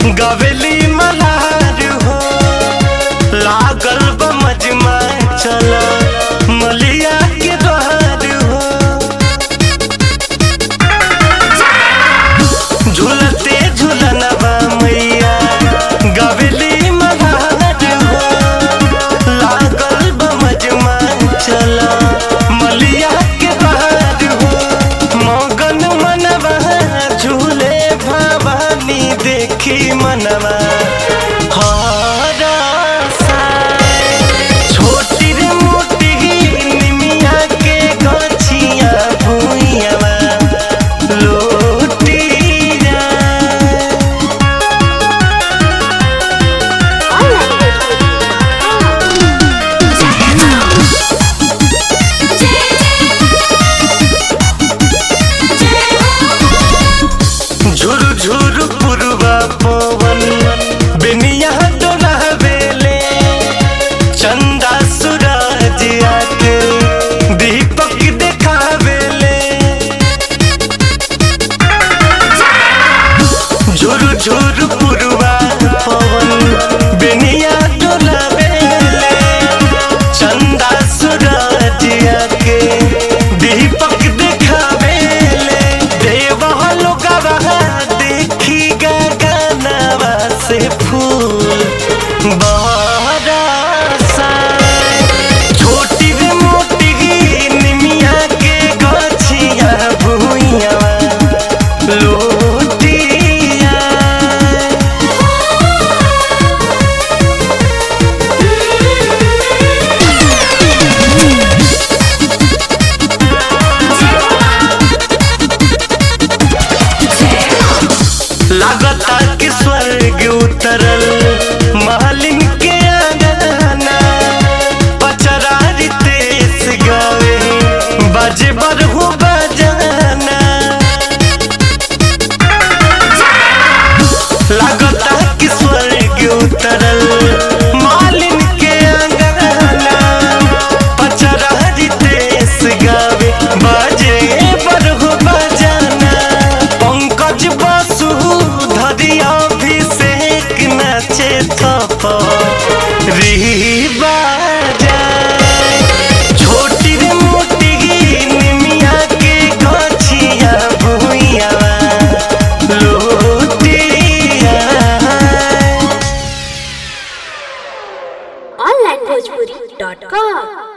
गवेली मल्हार हो लागल बा मजमा चला मलिया के द्वार हो झूलते झूलनवा मैया गवेली मल्हार हो लागल बा मजमा चला मलिया के द्वार हो मगन मनवा झूले भवानी देखी मनवा हरसाए। छोटी रे मोटी निमिया के गछिया भुइयावा लोटी जाए। झुरु झुरु पुरवा पवन बिनिया डोलावेले चंदा सूरज आके दीपक देखावेले झुरु झुरु पुरवा पवन बिनिया डोलावेले चंदा सूरज आके दीपक देखावेले देवा लोगवा देखी गगनवा से फूल बरसाए। छोटी रे मोटी निमिया के गछिया भुइयावा लोटिया लागता कि स्वर्ग उतरल मालिन के अंगना पचरारी तेस गावे बजे बरहु बजाना लागता कि स्वर्ग उतरल मालिन के अंगना पचरारी तेस गावे बजे बरहु बजाना पंकज बसु धरिया अभिषेक नाचे थप री बाजाए छोटी रे मोटी निमिया के गछिया भुइयावा लोटिया onlinebhojpuri.com